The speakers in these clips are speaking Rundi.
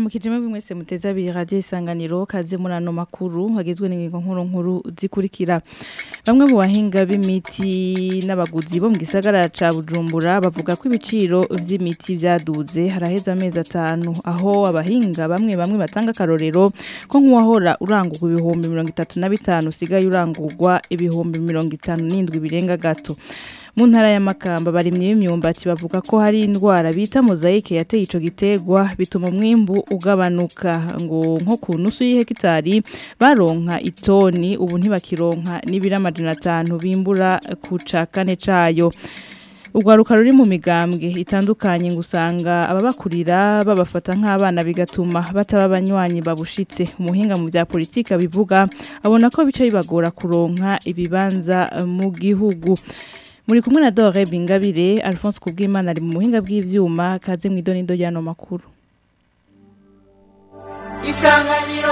ndaramukije mwebwe mwese muteze abiri radio isanganiro kaze muri ano makuru hagizwe n'ingingo nkuru nkuru zikurikira bamwe mu bahinga b'imiti n'abaguzi bo mu gisagara ca Bujumbura bavuga ko ibiciro vy'imiti vyaduze haraheza amezi atanu aho abahinga bamwe bamwe batanga karorero ko nk'uwahora urangurwa ibihumbi mirongo itatu na bitanu usigaye urangurwa ibihumbi mirongo itanu n'indwi birenga gato mu ntara ya Makamba barimye b'imyumbati bavuga ko hari indwara bita mozaique yateye ico gitegwa bituma umwimbu ugabanuka ngo nko ku nusu y'ihekitari baronka itoni ubu ntibakironka n'ibiri amajana atanu bimbura ku ca kane cayo urwaruka ruri mu migambwe itandukanye ngo usanga ababakurira babafata nk'abana bigatuma bataba abanywanyi babushitse umuhinga mu bya politika bivuga abona ko bica bibagora kuronka ibibanza mu gihugu muri kumwe na Dore Bingabire Alphonse Kubwimana ari mu buhinga bw'ivyuma kaze mu idonido y'ano makuru Isanganiro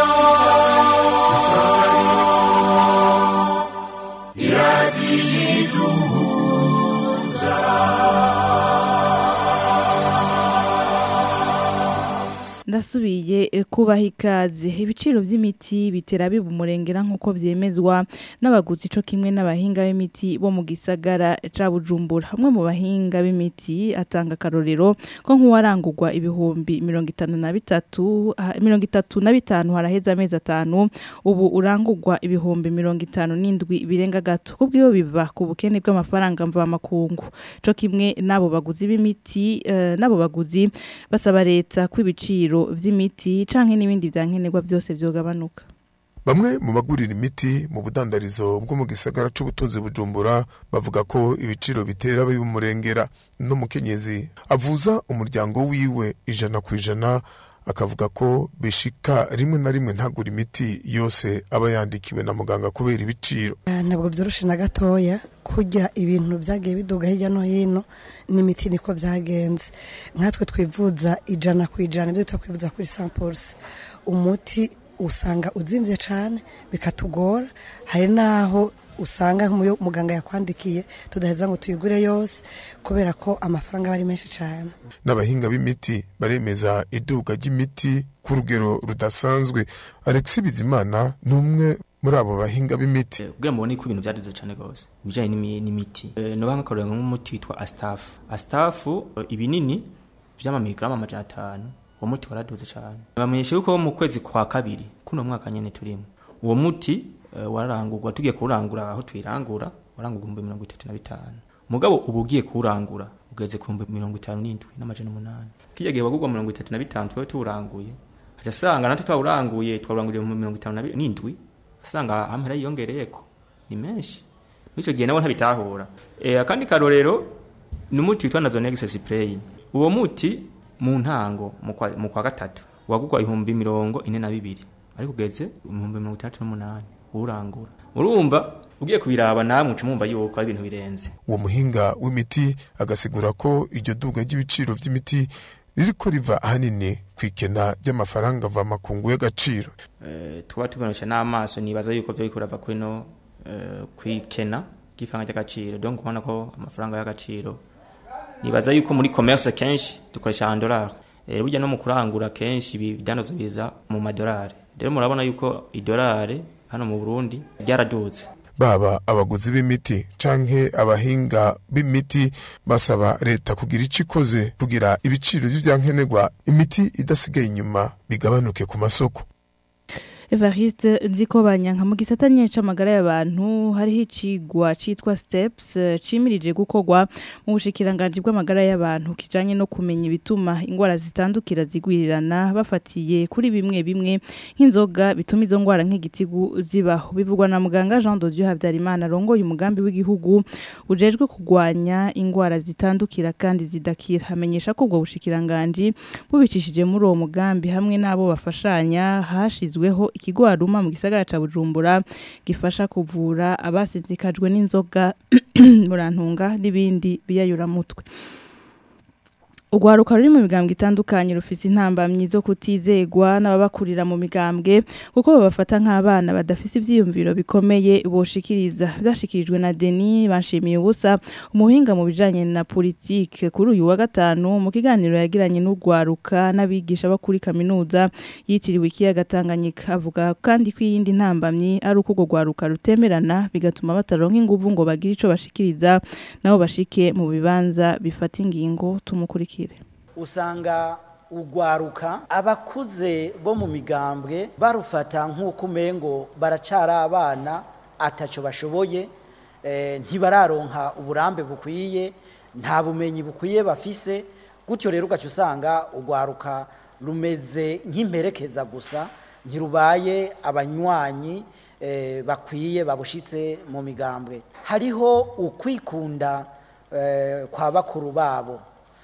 ndasubiye eh, kubaha ikaze ibiciro vy'imiti bitera biba umurengera nk'uko vyemezwa n'abaguzi co kimwe n'abahinga b'imiti bo mu gisagara ca Bujumbura hamwe mu bahinga b'imiti atanga karorero ko nk'uwarangurwa ibihumbi mirongo itanu na bitatu ah, mirongo itatu na bitanu haraheza amezi atanu ubu urangurwa ibihumbi mirongo itanu n'indwi birenga gato kubw'iyo biva ku bukene bw'amafaranga mvamakungu co kimwe n'abo baguzi b'imiti eh, n'abo baguzi basaba leta ko ibiciro vy'imiti canke n'ibindi vyankenerwa byose vyogabanuka Bamwe mu bagurira imiti mu budandarizo bwo mu gisagara c'ubutunzi bujumbura bavuga ko ibiciro bitera bimurengera n'umukenyezi avuza umuryango wiwe ijana ku ijana akavuga ko bishika rimwe na rimwe ntagura imiti yose aba yandikiwe na muganga kubera ibiciro Ah, ntabwo byoroshe na gatoya kurya ibintu byagiye biduga hirya no hino n'imiti niko byagenze nkatwe twivuza ijana ku ijana ibyo twita kwivuza kuri samples umuti usanga uzimvye cane bikatugora hari naho usanga nk'umuyo muganga yakwandikiye tudaheza ngo tuyigure yose kubera ko amafaranga aba ari menshi cane n'abahinga b'imiti baremeza iduga ry'imiti ku rugero rudasanzwe Alexis Bizimana ni umwe muri abo bahinga b'imiti kugira ngo ubone ko ibintu byaduze cyane rwose ibijyanye n'imi- n'imiti Eh, noba nk'akarorero nk'umuti witwa asitafu asitafu eh, ibinini vy'amamigaramu amajana atanu uwo muti waraduze cyane bamenyesha yuko mu kwezi kwa kabiri kuno mwaka nyene turimo uwo muti eh, wararangurwa tugiye kuwurangura aho twirangura warangurwa ibihumbi mirongo itatu na bitanu mugabo ubu ugiye kuwurangura ugeze ku bihumbi mirongo itanu n'indwi n'amajana umunani kirya gihe wagurwa mirongo itatu na bitanu twari tuwuranguye aca asanga natwe twawuranguye twawuranguriye mu mirongo itanu na bi- n'indwi asanga amahera yiyongereyeko ni menshi mw'ico gihe nabo ntabitahura e, akandi karorero ni umuti witwa nazonex spray uwo muti mu ntango mu kwa, mu kwa gatatu wagurwa ibihumbi mirongo ine na bibiri ariko ugeze ibihumbi mirongo itandatu n'umunani urangura urumva ugiye kubiraba namwe uca mwumva yuko ari ibintu birenze uwo muhinga w'imiti agasigura ko iryo duga ry'ibiciro vy'imiti ririko riva ahanini kw'ikena ry'amafaranga mvamakungu y'agaciro Eh, tuba tubonesha n'amaso nibaza yuko vyo biriko birava kwino eh, kwikena ry'ifaranga ry'agaciro donc ubona ko amafaranga y'agaciro nibaza yuko muri commerce kenshi dukoresha andolari eh, burya no mu kurangura kenshi ibi bidanozo biza mu madolari rero murabona yuko idolari hano mu Burundi ryaraduze baba abaguzi b'imiti canke abahinga b'imiti basaba leta kugira ico ikoze kugira ibiciro vy'ivyankenerwa imiti idasigaye inyuma bigabanuke ku masoko Evariste Nzikobanya nka mu gisata nyene c'amagara y'abantu hariho icigwa citwa steps eh, cimirije gukorwa mu bushikiranganje bw'amagara y'abantu kijanye no kumenya ibituma ingwara zitandukira zigwirirana bafatiye kuri bimwe bimwe nk'inzoga bituma izo ngwara nk'igitigu zibaho bivugwa na muganga Jean de Dieu Havyarimana arongoye umugambi w'igihugu ujejwe kugwanya ingwara zitandukira kandi zidakira amenyesha ko ubwo bushikiranganje bubicishije muri uwo mugambi hamwe n'abo bafashanya hashizweho ikigo Aruma mu gisagara ca Bujumbura gifasha kuvura abasinzikajwe n'inzoga murantunga n'ibindi biyayura mutwe urwaruka ruri mu migambwe itandukanye rufise intambamyi zo kutizegwa n'ababakurira mu migambwe kuko babafata nk'abana badafise ivyiyumviro bikomeye boshikiriza vyashikirijwe na Denis Banshimiye ubusa umuhinga mu bijanye na politike kuri uyu wa gatanu mu kiganiro yagiranye n'urwaruka n'abigisha bo kuri kaminuza yitiriwe ikiyaga Tanganyika avuga kandi ko iyindi ntambamyi ari uko urwo rwaruka rutemerana bigatuma bataronka inguvu ngo bagire ico bashikiriza nabo bashike mu bibanza bifata ingingo tumukurikire usanga urwaruka abakuze bo mu migambwe barufata nk'uko umengo baracara abana atacyo bashoboye eh, ntibararonka uburambe bukwiye nta bumenyi bukwiye bafise gutyo rero ugaca usanga urwaruka rumeze nk'imperekeza gusa ntirubaye abanywanyi eh, bakwiye babushitse mu migambwe hariho ukwikunda eh, kwa bakuru babo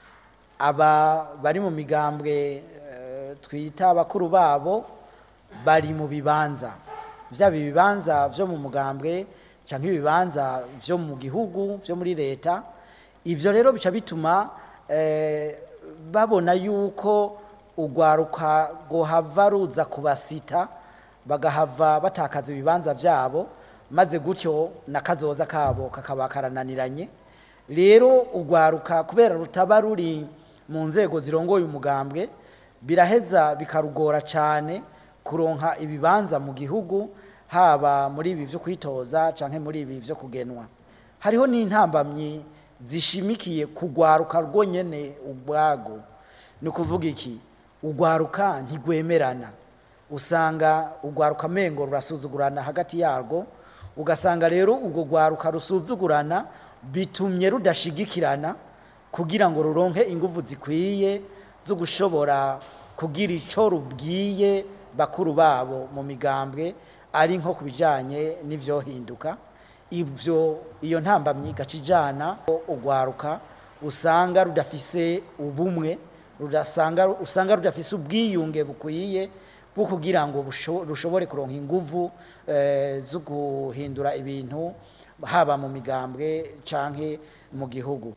aba bari mu migambwe eh, twita abakuru babo bari mu bibanza byaba ibibanza byo mu mugambwe cyangwa ibibanza byo mu gihugu byo muri leta ibyo rero bica bituma eh, babona yuko urwaruka rwohava ruza kubasita bagahava batakaza ibibanza byabo maze gutyo n'akazoza kabo kakaba karananiranye rero urwaruka kubera rutaba ruri mu nzego zirongoye umugambwe biraheza bikarugora cyane kuronka ibibanza mu gihugu haba muri ibi byo kwitoza cyangwa muri ibi byo kugenwa hariho n'intambamyi zishimikiye kugwaruka rwonyene ubwago ni ukuvuga iki ugwaruka ntigwemerana usanga ugwaruka mengo rurasuzugurana hagati yarwo ugasanga rero ubwo gwaruka rusuzugurana bitumye rudashigikirana kugira ngo ruronke ingufu zikwiye zo gushobora kugira icyo rubwiye bakuru babo mu migambwe ari nko ku bijyanye n'ibyohinduka ibyo iyo ntambamyi igaca ijyana urwaruka usanga rudafise ubumwe rudasanga usanga rudafise ubwiyunge bukwiye bwo kugira ngo busho- rushobore kuronka ingufu eh, zo guhindura ibintu haba mu migambwe canke mu gihugu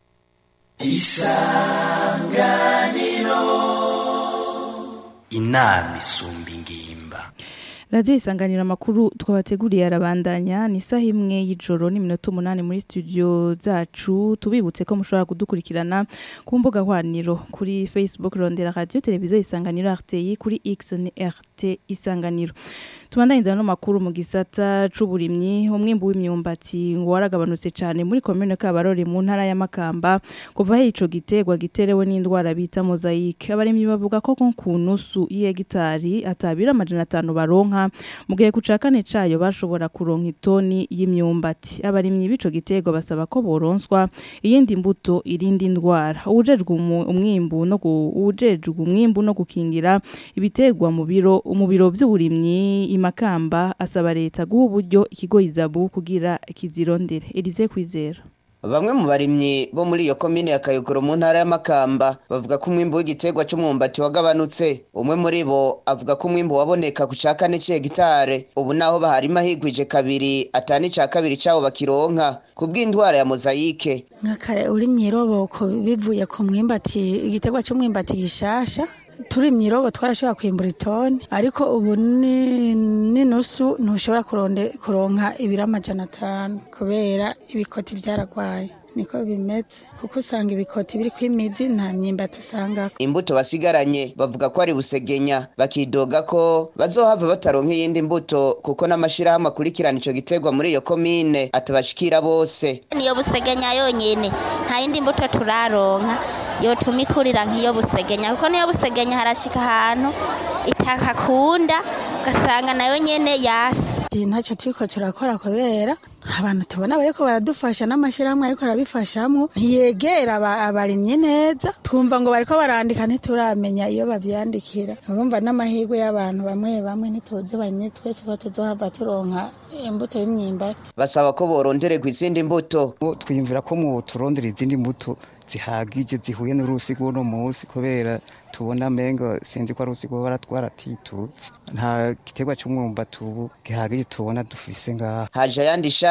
inama isumba ingimba radiyo isanganira amakuru twabateguriye arabandanya ni isaha imwe y'ijoro n'iminota umunani muri studio zacu tubibutse ko mushobora kudukurikirana ku mbuga hwaniro kuri facebook rondera radiyo televiziyo isanganiro rti kuri x ni rt isanganiro tubandanyiriza no makuru mu gisata c'uburimyi umwimbu w'imyumbati ngo waragabanutse cyane muri komune Kabarore mu ntara ya Makamba kuva aho ico gitegwa giterewe n'indwara bita mozaic abarimyi bavuga ko ko ku nusu y'hegitari atabira amajana atanu baronka mu gihe ku ca kane cayo bashobora kuronka itoni y'imyumbati abarimyi b'ico gitegwa basaba ko boronswa iyindi mbuto irindi ndwara uwujejwe umu- umwimbu no gu- uwujejwe umwimbu no gukingira ibitegwa mu biro mu biro by'uburimyi imakamba asaba leta guha uburyo ikigo izabu kugira kizirondere Elize kwizera Bamwe mu barimyi bo muri iyo komine ya Kayogoro mu ntara y'Amakamba bavuga ko umwimbu w'igiterwa c'umwumbati wagabanutse. Umwe muri bo avuga ko umwimbu waboneka ku ca kane c'hegitare. Ubu naho baharima higwije kabiri atani ca kabiri cawo bakironka kubw'indwara ya mozayike. nka kare uri mw'iroboko bivuye ku mwumbati igiterwa cy'umwumbati gishasha turi mw'irobo twarashobora kwimbura itoni ariko ubu ni n'inusu ntushobora kuronde kuronka ibiro amajana atanu kubera ibikoti byaragwaye niko bimeze kuko usanga ibikoti biri kw'imizi nta myumbati usanga Imbuto basigaranye bavuga ko ari busegenya bakidoga ko bazohava bataronka iyindi mbuto kuko n'amashirahamwe akurikirana ico giterwa muri iyo komine atabashikira bose. niyo busegenya yonyene nta yindi mbuto turaronka yotuma ikurira nk'iyo busegenya kuko niyo busegenya harashika ahantu itakakunda ugasanga nayo nyene yasi ntacyo turiko turakora kubera abantu tubona bariko baradufasha n'amashirahamwe ariko arabifashamwo ntiyegera aba- abarimyi neza twumva ngo bariko barandika ntituramenya iyo bavyandikira urumva n'amahirwe y'abantu bamwe bamwe ntituzi barimye twese ko tuzohava turonka imbuto y'imyimbati Basaba ko borondererwa izindi mbuto. twiyumvira ko mu turondera izindi mbuto zihagije zihuye n'urusi rw'uno munsi kubera tubona mengo sinzi ko ari urusi rwoba twaratitutse nta giterwa cy'umwumbati ubu gihagije tubona dufise ngaha Haje ayandi shami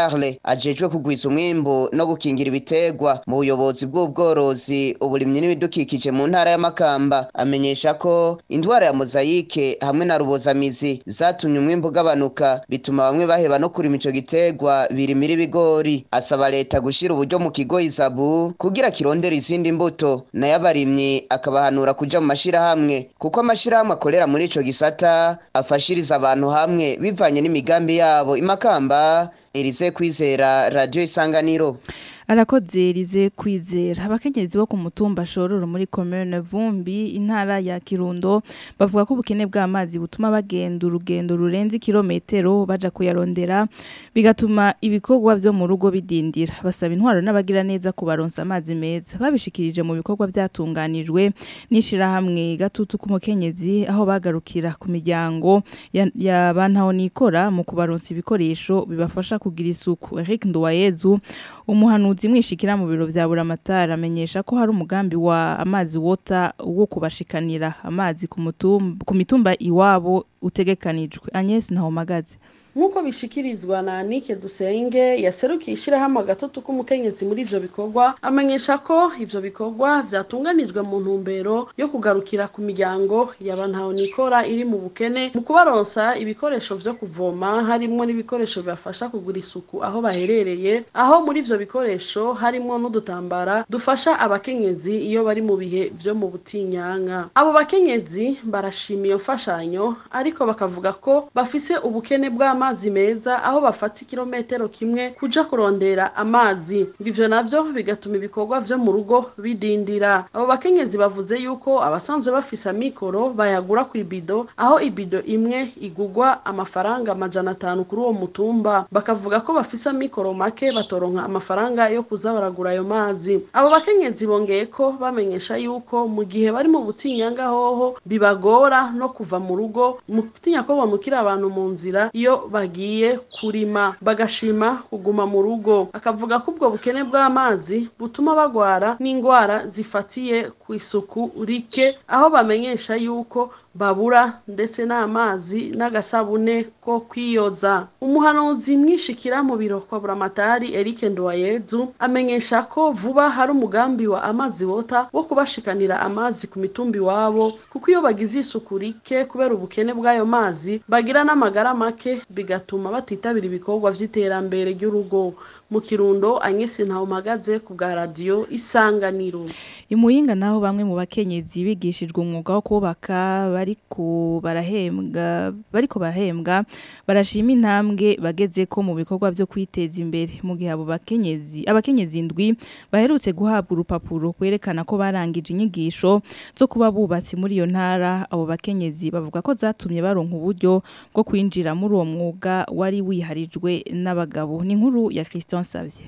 Charles ajejwe kugwiza umwimbu no gukingira ibitegwa mu buyobozi bw'ubworozi uburimyi n'ibidukikije mu ntara ya Makamba amenyesha ko indwara ya mozayike hamwe na rubozamizi zatumye umwimbu ugabanuka bituma bamwe baheba no kurima ico gitegwa birimira ibigori asaba leta gushira uburyo mu kigo izabu kugira kirondera izindi mbuto nayo abarimyi akabahanura kuja mu mashirahamwe kuko amashirahamwe akorera muri ico gisata afashiriza abantu hamwe bivanye n'imigambi yabo imakamba Elize kwizera radio isanganiro arakoze rize kwizera abakenyezi bo ku mutumba shororo muri commune Vumbi intara ya Kirundo bavuga ko ubukene bw'amazi butuma bagenda urugendo rurenze kilometero baja kuyarondera bigatuma ibikorwa vyo mu rugo bidindira basaba intwaro n'abagira neza kubaronsa amazi meza babishikirije mu bikorwa byatunganijwe nishira hamwe gatutu ku mukenyezi aho bagarukira ku miryango ya, ya bantaho nikora mu kubaronsa ibikoresho bibafasha kugira isuku Eric Nduwayezu umuhanu umuhanuzi mwishikira mu biro vya buramatara amenyesha ko hari umugambi wa amazi wota wo kubashikanira amazi ku mutumba ku mitumba iwabo utegekanijwe Agnes Ntahomagaze nk'uko bishikirizwa na Anike Dusenge yaserukiye ishyirahamwe agatutu k'umukenyezi muri ivyo bikorwa amenyesha ko ivyo bikorwa vyatunganijwe mu ntumbero yo kugarukira ku miryango y'abantaho nikora iri mu bukene mu kubaronsa ibikoresho vyo kuvoma harimwo n'ibikoresho bibafasha kugura isuku aho baherereye aho muri ivyo bikoresho harimwo n'udutambara dufasha abakenyezi iyo bari mu bihe vyo mu butinyanka abo bakenyezi barashima iyo mfashanyo ariko bakavuga ko bafise ubukene bw'amazi amazi meza aho bafata ikirometero kimwe kuja kurondera amazi ivyo navyo bigatuma ibikorwa vyo mu rugo bidindira abo bakenyezi bavuze yuko abasanzwe bafise amikoro bayagura ku ibido aho ibido imwe igugwa amafaranga amajana atanu kuri uwo mutumba bakavuga ko bafise amikoro make batoronka amafaranga yo kuza baragura ayo mazi abo bakenyezi bongeye ko bamenyesha yuko mu gihe bari mu butinyanga hoho bibagora no kuva mu rugo mu gutinya ko bamukira abantu mu nzira iyo bagiye kurima bagashima kuguma mu rugo akavuga ko ubwo bukene bw'amazi butuma bagwara n'indwara zifatiye ku isuku rike aho bamenyesha yuko babura ndetse n'amazi n'agasabune ko kwiyoza umuhanuzi mwishikira mu biro kwa buramatari Eric Ndoyezu amenyesha ko vuba hari umugambi wa amazi wota wo kubashikanira amazi ku mitumbi wabo kuko iyo bagize isuku rike kubera ubukene bw'ayo mazi bagira n'amagara make bigatuma batitabira ibikorwa vy'iterambere ry'urugo mu kirundo Agnes Ntawumagaze ku bwa radio isanganiro imuyinga naho bamwe mu bakenyezi bigishijwe umwuga wo kubaka bariko barahembwa bariko barahembwa barashima intambwe bageze ko mu bikorwa byo kwiteza imbere mu gihe abo bakenyezi abakenyezi indwi baherutse guhabwa urupapuro kwerekana ko barangije inyigisho zo kuba bubatsi muri iyo ntara abo bakenyezi bavuga ko zatumye baronka uburyo bwo kwinjira muri uwo mwuga wari wiharijwe n'abagabo ni inkuru ya Christian Savye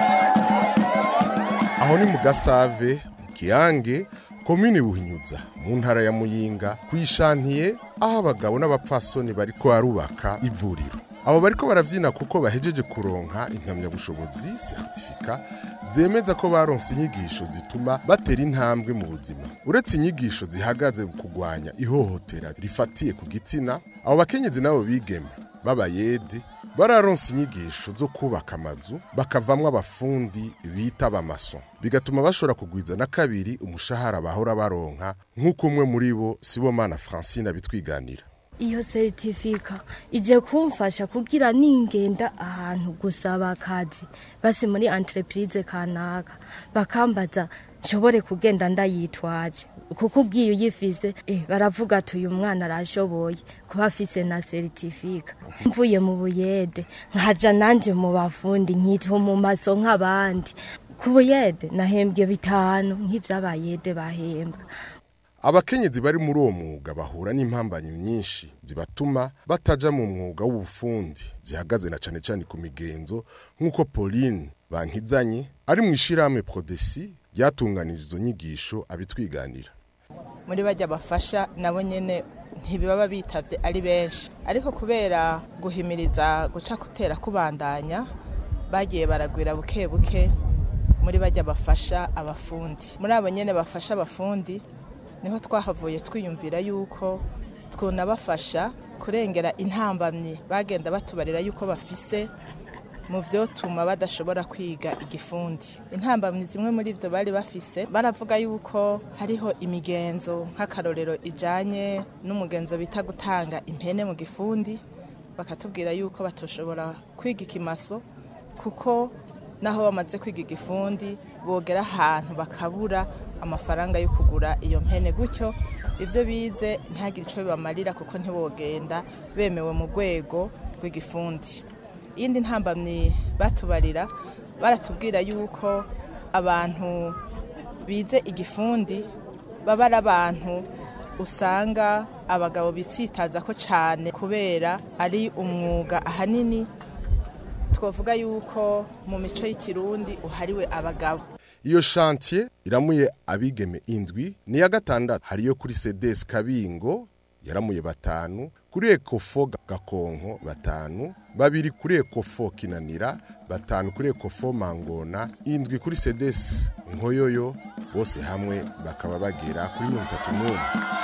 aho ni mu gasave mu kiyange komini buhinyuza mu ntara ya muyinga kwishantiye aho abagabo n'abapfasoni bariko barubaka ivuriro abo bariko baravyina kuko bahejeje kuronka impamyabushobozi certificat zemeza ko baronse inyigisho zituma batera intambwe mu buzima uretse inyigisho zihagaze mu kugwanya ihohotera rifatiye ku gitsina abo bakenyezi nabo bigeme b'abayede bararonse inyigisho zo kubaka amazu bakavamwo abafundi bita abamaso bigatuma bashobora kugwiza na kabiri umushahara bahora baronka nk'uko umwe muri bo sibomana francine abitwiganira iyo seritifika ije kumfasha kugira ningenda ahantu gusaba akazi basi muri entreprise kanaka bakambaza nshobore kugenda ndayitwaje kuko ubwiye uyifise eh, baravuga ati uyu mwana arashoboye kuba afise na seritifika mvuye mu buyede nkaja nanje mu bafundi nkitwa mu maso nk'abandi ku buyede nahembwe bitanu nk'ivy'abayede bahembwa abakenyezi bari muri uwo mwuga bahura n'impambanyi nyinshi zibatuma bataja mu mwuga w'ubufundi zihagaze na cane cane ku migenzo nk'uko pauline bankizanye ari mu ishirahamwe prodesi ryatunganije izo nyigisho abitwiganira muri bajya bafasha nabo nyene ntibaba bitavye ari benshi ariko kubera guhimiriza guca kutera kubandanya bagiye baragwira buke buke muri bajya bafasha abafundi muri abo nyene bafasha abafundi niho twahavuye twiyumvira yuko twunabafasha kurengera intambamyi bagenda batubarira yuko bafise mu vyotuma badashobora kwiga igifundi intambamyi zimwe muri ivyo bari bafise baravuga yuko hariho imigenzo nk'akarorero ijanye n'umugenzo bita gutanga impene mu gifundi bakatubwira yuko batoshobora kwiga ikimaso kuko naho bamaze kwiga igifundi bogera ahantu bakabura amafaranga yo kugura iyo mpene gutyo ibyo bize ntihagire icyo bibamarira kuko ntibogenda bemewe mu rwego rw'igifundi iyindi ntambamyi batubarira baratubwira yuko abantu bize igifundi baba ari abantu usanga abagabo bitsitaza ko cyane kubera ari umwuga ahanini twavuga yuko mu mico y'ikirundi uhariwe abagabo iyo shantiye iramuye abigeme indwi ni iya gatandatu hariyo kuri sedesi kabingo yaramuye batanu kuri ekofo gakonko batanu babiri kuri ekofo kinanira batanu kuri ekofo mangona indwi kuri sedesi nkoyoyo bose hamwe bakaba bagera kuri mirongo itatu n'umwe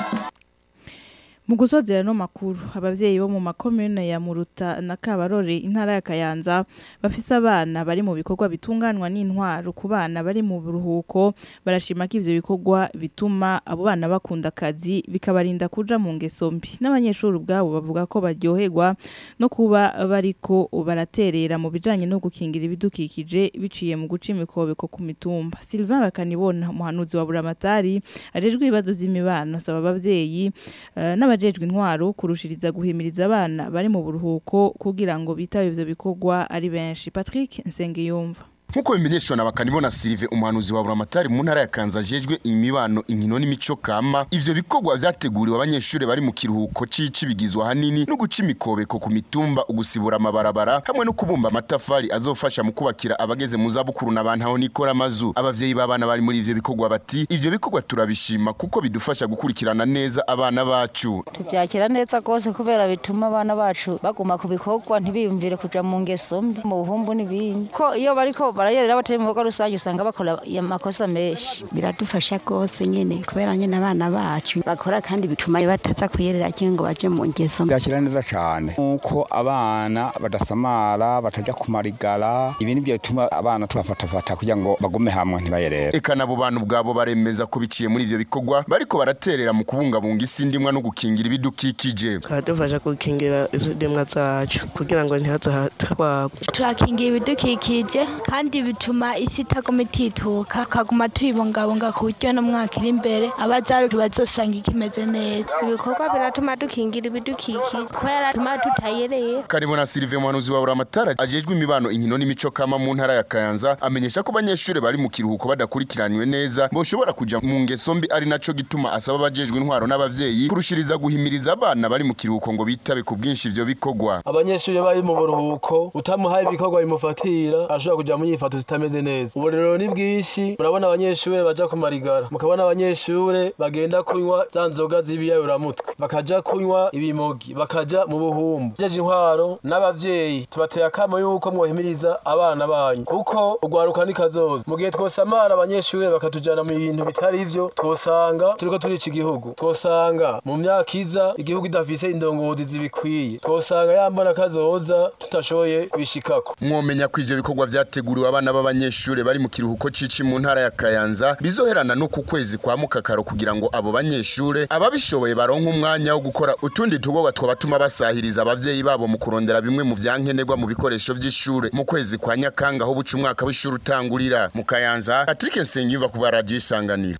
mu gusozera no makuru abavyeyi bo mu makomune ya Muruta na Kabarore intara ya Kayanza bafise abana bari mu bikorwa bitunganwa n'intwaro ku bana bari mu buruhuko barashima ko ivyo bikorwa bituma abo bana bakunda akazi bikabarinda kuja mu ngeso mbi n'abanyeshuri ubwabo bavuga ko baryoherwa no kuba bariko baraterera mu bijanye no gukingira ibidukikije biciye mu guca imikobeko ku mitumba Sylvain Bakanibona umuhanuzi wa Buramatari ajejwe ibibazo vy'imibano asaba abavyeyi uh, n'abajejwe intwaro kurushiriza guhimiriza abana bari mu buruhuko kugira ngo bitabe ivyo bikorwa ari benshi Patrick Nsengiyumva Nkuko bimenyeshwa na bakanibona Sylve umuhanuzi wa Buramatari mu ntara ya Kanza jejwe imibano inkino n'imico kama ivyo bikorwa vyateguriwe abanyeshuri bari mu kiruhuko cici bigizwa hanini no guca imikobeko ku mitumba ugusibura amabarabara hamwe no kubumba amatafari azofasha mu kubakira abageze mu zabukuru n'abantu aho nikora amazu abavyeyi b'abana bari muri ivyo bikorwa bati ivyo bikorwa turabishima kuko bidufasha gukurikirana neza abana bacu tubyakira neza rwose kubera bituma abana bacu baguma ku bikorwa ntibiyumvire kuja mu ngeso mbi mu buhumbu n'ibindi ko iyo bariko barayerera batari mu bikorwa rusange usanga bakora amakosa menshi biradufasha rwose nyine kubera nyine abana bacu bakora kandi bituma bataza kuyerera cyangwa ngo baje mu ngeso byakira neza cyane nk'uko abana badasamara batajya kumarigara ibi nibyo bituma abana tubafatafata kugira ngo bagume hamwe ntibayerere eka nabo bantu ubwabo baremeza ko biciye muri ivyo bikorwa bariko baraterera mu kubungabunga isi ndimwa no gukingira ibidukikije baradufasha gukingira izo ndimwa zacu kugira ngo ntihazahatwagwa turakingira ibidukikije kandi bituma isi itaguma itituka akaguma tuyibungabunga ku buryo no mwaka iri imbere abazaruka bazosanga ikimeze neza ibikorwa biratuma dukingira ibidukikije kubera bituma tutayereye Karibona Sylvain Muhanuzi wa Buramatara ajejwe imibano inkino n'imico kama mu ntara ya Kayanza amenyesha ko abanyeshuri bari mu kiruhuko badakurikiranywe neza boshobora kuja mu ngeso mbi ari naco gituma asaba abajejwe intwaro n'abavyeyi kurushiriza guhimiriza abana bari mu kiruhuko ngo bitabe ku bwinshi ivyo bikorwa abanyeshuri bari mu buruhuko utamuhaye ibikorwa bimufatira ashobora kuja mu nyifato zitameze neza ubu rero ni bwinshi murabona abanyeshuri baja ku marigara mukabona abanyeshuri bagenda kunywa za nzoga z'ibiyayuramutwe bakaja kunywa ibimogi bakaja mu buhumbu jeje intwaro n'abavyeyi tubateye akamo yuko mwohimiriza abana banyu kuko urwaruka ni kazoza mu gihe twosamara abanyeshuri bakatujana mu bintu bitari ivyo twosanga turiko turica igihugu twosanga mu myaka iza igihugu idafise indongozi zibikwiye twosanga yambona kazoza tutashoboye kubishikako mwomenya ko ivyo bikorwa vyateguriwe abana b'abanyeshuri bari mu kiruhuko cici mu ntara ya Kayanza bizoherana no ku kwezi kwa mukakaro kugira ngo abo banyeshure ababishoboye baronke umwanya wo gukora utundi tugorwa twabatuma basahiriza abavyeyi babo mu kurondera bimwe mu vyankenerwa mu bikoresho vy'ishure mu kwezi kwa Nyakanga aho buca umwaka w'ishuri utangurira mu Kayanza Patrick Nsengiyumva ku radio isanganiro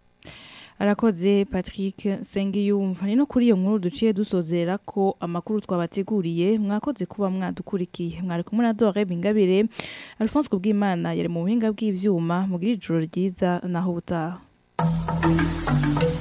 arakoze Patrick Sengiyumva ni no kuri iyo nkuru duciye dusozera ko amakuru twabateguriye mwakoze kuba mwadukurikiye mwari kumwe na Dore Bingabire Alphonse Kubwimana yari mu buhinga bw'ivyuma mugira ijoro ryiza naho butaha